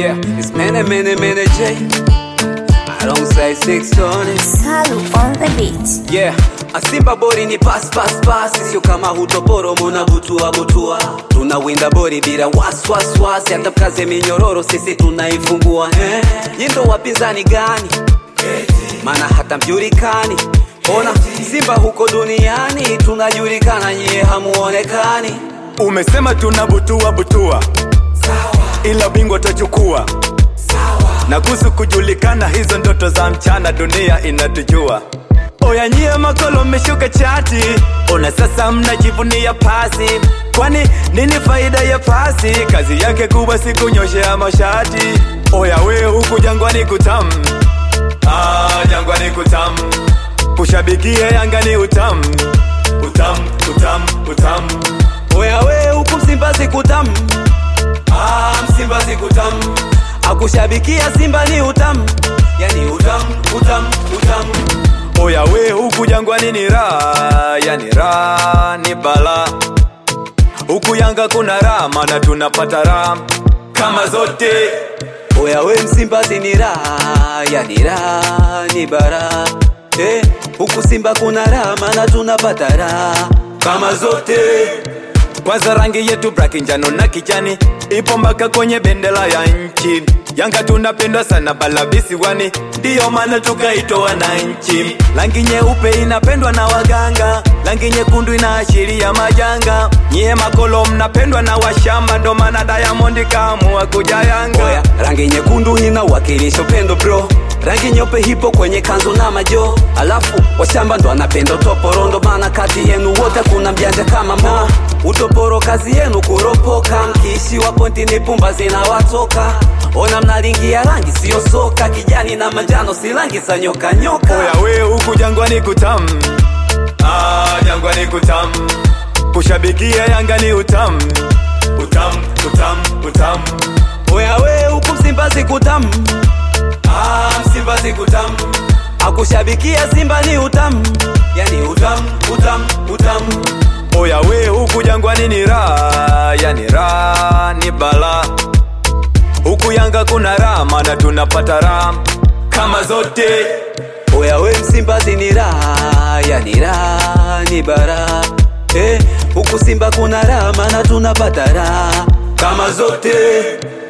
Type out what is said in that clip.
Yeah, it's many, many, many J. I don't say six tone. Salu on the beat. Yeah, asimba bori ni pass pass pass, sio kama hutoporo muna butua butua. Tunawinda bori bila waswas wasi, hata mkaze minyororo sisi tunaifungua. Eh, nyindo wapinzani gani? Maana hata mjulikani. Ona Simba huko duniani tunajulikana, nyie hamuonekani. Umesema tuna butua butua, ila bingwa tachukua. Na kuhusu kujulikana, hizo ndoto za mchana, dunia inatujua. Oya nyie makolo mmeshuka chati, ona sasa mnajivunia pasi. Kwani nini faida ya pasi? Kazi yake kubwa si kunyoshea mashati. Oya we huku jangwani kutam, ah, jangwani kutam. Kushabikia Yanga ni utam, utam, utam, utam. Oya we huku Msimbazi kutam, ah, Msimbazi kutam. Akushabikia Simba ni utam, yani utam, utam, utam. Oya we huku jangwani ni raha, yani raha ni bala. Huku Yanga kuna raha, maana tunapata raha kama zote. Oya we Msimbazi ni raha, yani raha ni bara. Eh, huku Simba kuna raha, maana tunapata raha kama zote. Kwanza rangi yetu braki njano na kijani ipo mpaka kwenye bendera ya nchi. Yanga tunapendwa sana bala visiwani, ndiyo maana tukaitwa wananchi. Rangi nyeupe inapendwa na waganga, rangi nyekundu inaashiria majanga. Nyie makolo mnapendwa na washamba, ndo maana Diamond kaamua kuja Yanga. Oya, rangi nyekundu inawakilisha upendo bro, rangi nyeupe hipo kwenye kanzu na majo, alafu washamba ndo anapenda utoporo, ndo maana kati yenu wote kuna mjanja kama mo. Utoporo kazi yenu kuropoka, mkiishiwa pointi ni pumba zinawatoka. Ona mnalingia rangi siyo soka, kijani na manjano si rangi za nyoka nyoka. Oya we huku jangwani kutam, ah, jangwani kutam. Kushabikia Yanga ni utam, utam, utam, utam. Oya we huku Msimbazi kutam, ah, Msimbazi kutam. Akushabikia Simba ni utam, yani utam, utam, utam. Oya we huku jangwani ni raha, yani raha ni bala. Huku Yanga kuna raha, maana tunapata raha kama zote. Oya we Msimbazi ni raha, yani raha ni bara. Eh, huku Simba kuna raha, maana tunapata raha kama zote.